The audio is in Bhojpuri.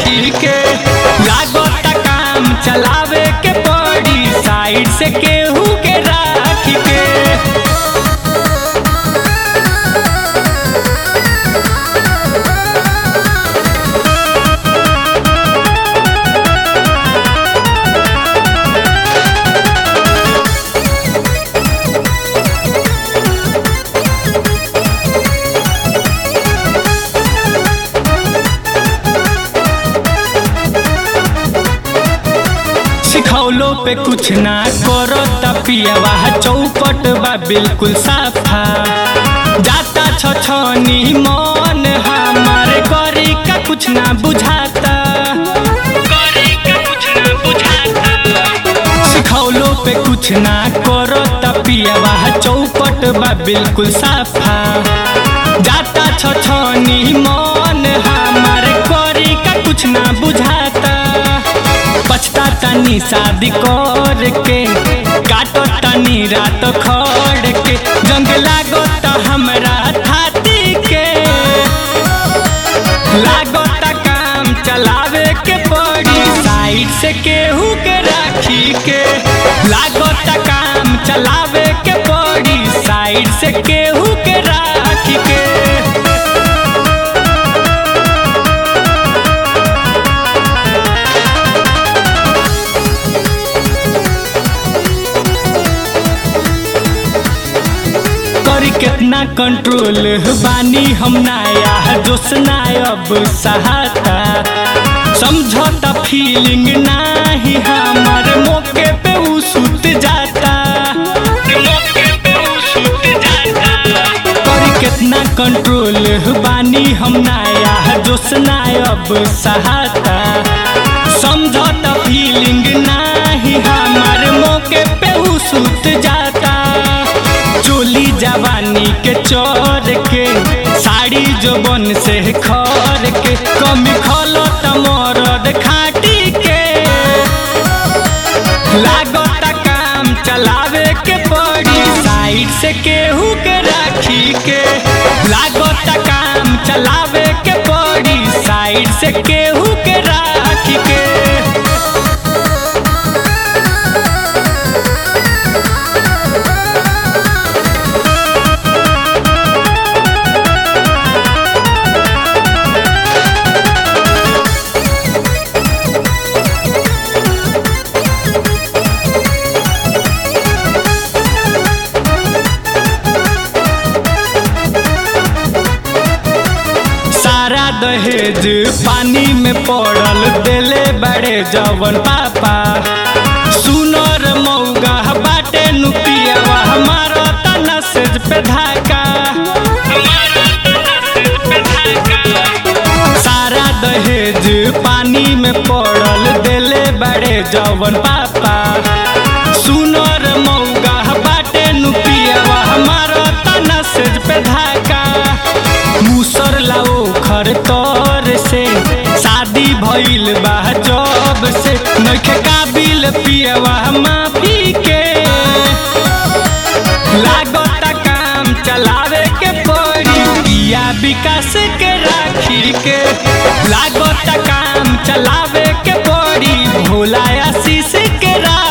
राखी के लागत काम चलावे के पड़ी साइड से केहू के राखी के सिखौलो पे कुछ ना करो तपियावा चौपट बा बिल्कुल साफा जाता छछनी मन हमारे करी का कुछ ना बुझाता करी का कुछ ना बुझाता सिखौलो पे कुछ ना करो तपियावा चौपट बा बिल्कुल साफा जाता छछनी मन हमारे करी का कुछ ना बुझाता पछता तनी शादी कर के काटो तनी रात खड़ के जंग लागो त हमरा थाती के लागो त काम चलावे के पड़ी साइड से केहू के राखी के लागो त काम चलावे के पड़ी साइड से केहू के राखी के करी कितना कंट्रोल बानी हम नाया जोश ना अब सहाता समझौता फीलिंग नाही हमारे मौके पे उ सुत जाता मौके पे उ सुत जाता करी कितना कंट्रोल बानी हम नाया जोश ना अब सहाता समझौता फीलिंग नाही हमारे मौके पे उ सुत जाता चोली जवानी के चोर के साड़ी जो बन से खर के कमी खलो तमरद खाटी के लागत काम चलावे के पड़ी साइड से केहू के राखी के लागत काम चलावे के पड़ी साइड से केहू के राखी के सारा दहेज पानी में पड़ल देले बड़े जवन पापा सुनर मौगा बाटे नुपियावा हमारा तना सेज पे धाका सारा दहेज पानी में पड़ल देले बड़े जवन पापा सुनर मौगा बाटे नुपियावा हमारा तना सेज पे धाका मुसर लाओ खर तोर से शादी भइल बा जब से नखे काबिल पियवा माफी के लागत काम चलावे के पड़ी पिया विकास के राखी के लागत काम चलावे के पड़ी भोला आशीष के राखी